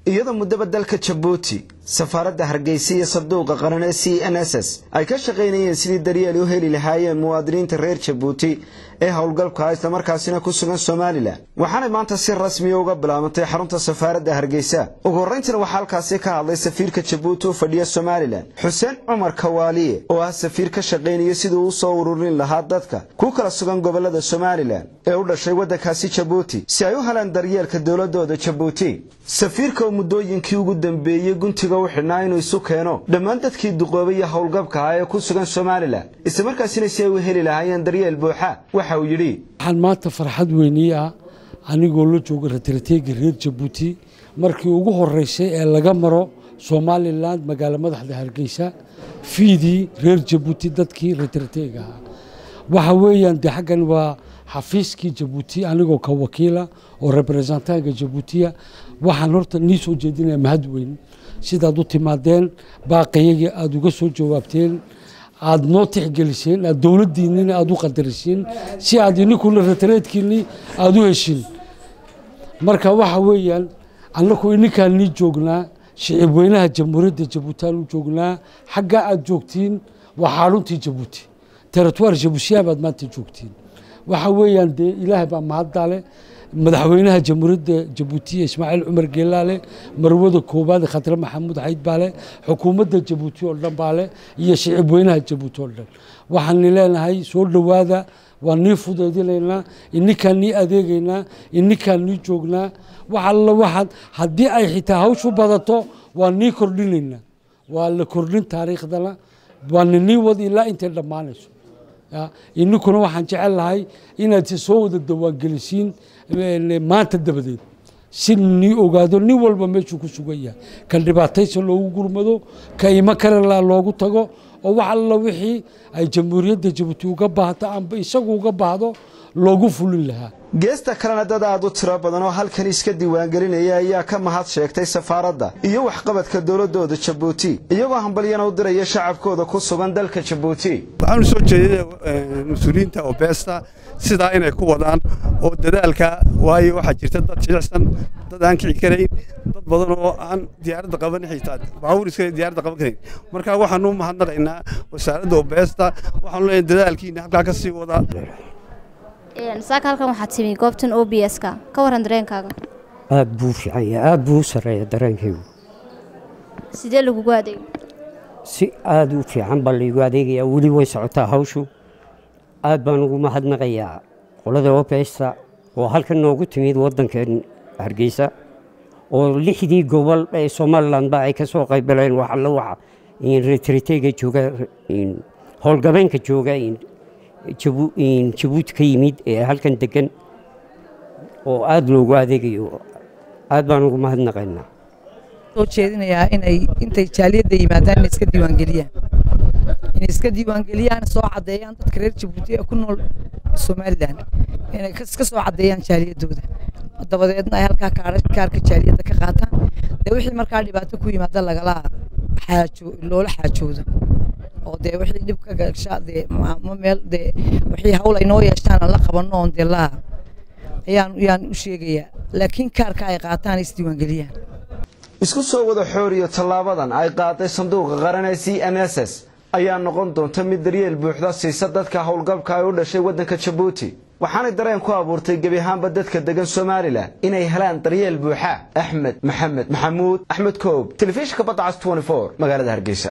iyadoo muddaba dalka jabuuti safaaradda hargeysa iyo sabduuqa qaran ee c n s s ay ka shaqaynayeen sidii daryeel u heli lahaayeen muwaadiniinta reer jabuuti ee howlgalka islamarkaasina ku sugan somalilan waxaanay maanta si rasmiya uga bilaabantay xarunta safaaradda hargeysa ugu horrayntiina waxaa halkaasi ka hadlay safiirka jabuuti u fadhiya somalilan xuseen cumar kawaaliye oo ah safiir ka shaqaynaya siduu u soo ururin lahaa dadka ku kala sugan gobolada somalilan ee u dhashay waddankaasi jabuuti si ay u helaan daryeelka dowladooda jabuuti safiirka oo muddooyinkii ugu dambeeyey guntiga u xidhnaa inuu isu keeno dhammaan dadkii duqoobay iyo howlgabka ah ee ku sugan somalilan islamarkaasina si ay u heli lahaayeen daryeel buuxa waxa uu yidhi waxaan maanta farxad weynii ah anigoo la jooga ratarateega reer jabuuti markii ugu horeysay ee laga maro somalilan magaalo madaxda hargeysa fiidii reer jabuuti dadkii ratarateega ahaa waxa weeyaan dee xaggan waa xafiiskii jabuuti anigoo ka wakiila oo representaanka jabuutiya waxaan horta nii soo jeedinaya mahad weyn sidaad u timaadeen baaqiyagii aada uga soo jawaabteen aada noo tixgeliseen aad dowladdiinnina aada u qadarisiin si aad ininkuna ratareedkiinni aada u heshin marka waxa weeyaan annaku ininkaan nii joognaa shicib weynaha jamhuuriyadda jabuutaan u joognaa xaggaa aad joogtiin waa xaruntii jabuuti territoire jabuutiya baad maanta joogtiin waxa weeyaan dee ilaahay baa mahaddaale madaxweynaha jamhuuriyadda jabuutiya ismaaciil cumar geelaale marwada koowaad khatre maxamuud xayd baale xukuumadda jabuuti oo dhan baale iyo shicib weynaha jabuuti oo dhan waxaani leenahay soo dhowaada waa nii fudeydinaynaa ininkaan nii adeegaynaa ininkaan nii joognaa wax alla waxaad haddii ay xitaa hawshu badato waa nii kordhinaynaa waa la kordhin taariikhdana waana nii wad ilaa intay dhammaanayso ininkuna waxaan jecel lahay inaad soo wada dawaangelisiin maanta dabadeed si nii ogaado nin walba meeshuu ku sugan yahay ka dhibaataysa loogu gurmado ka imo karela loogu tago oo wax alla wixii ay jamhuuriyadda jabuuti uga baahto amba isagu uga baahdo loogu fulin lahaa geesta kalena dad aad u tiro badan oo halkan iska diiwaangelinaya ayaa ka mahad sheegtay safaaradda iyo waxqabadka dowladooda jabuuti iyagoo hambalyana u diraya shacabkooda ku sugan dalka jabuuti waxaanu soo jeedinay mas-uuliyiinta oo beesta sidaa inay ku wadaan oo dadaalka waayo waxaa jirta dad jilicsan dad aan kici karayn dad badan oo aan diyaaradda qaban xitaa baabuur iska diyaaradda qaban karayn marka waxaanu mahadnaqaynaa wasaaradda oo beesta waxaanu leeyahay dadaalkiina halkaa ka sii wadaa saaka halkan waxaad timi goobtan o b s ka ka waran dareenkaaga aad buu fiican yahay aad buu u sarreeya dareenkaygu sidee lagugu adeegay si aad u fiican baa laygu adeegayaa weli way socotaa hawshu aad baan ugu mahadnaqayaa qolada obesta oo halkan noogu timid waddankeen hargeysa oo lixdii gobol ee somalilanba ay ka soo qaybaleen wax alla waxa retriteyga jooga howlgabeenka jooga jabuuti ka yimid ee halkan degan oo aada loogu adeegayo aad baan ugu mahadnaqaynaa soo jeedinayaa inay intay jaaliyadda yimaadaan inay iska diiwaangeliyaan inay iska diiwaangeliyaan soo caddeeyaan dadka reer jabuuti ee ku nool somalilan inay iska soo caddeeyaan jaaliyaddooda dabadeedna ay halkaa kaarka jaaliyadda ka qaataan dee wixii markaa dhibaato ku yimaada lagala xaajo loola xaajoodo oo dee wixii dhib ka gashaa dee ma meel dee wixii hawl ay noo yeeshaan aan la qabanno oon dee laa ayaan ayaan u sheegayaa laakiin kaarka ay qaataan ay isdiiwaangeliyaan isku soo wada xooriyo tallaabadan ay qaaday sanduuqa qaran ee c n s s ayaa noqon doonta mid daryeel buuxda siisa dadka howlgabka ay u dhashay waddanka jabuuti waxaanay dareen ku abuurtay gebi ahaanba dadka degan somalilan inay helaan daryeel buuxa axmed maxamed maxamuud axmed koob telefishinka badda cas magaalada hargeysa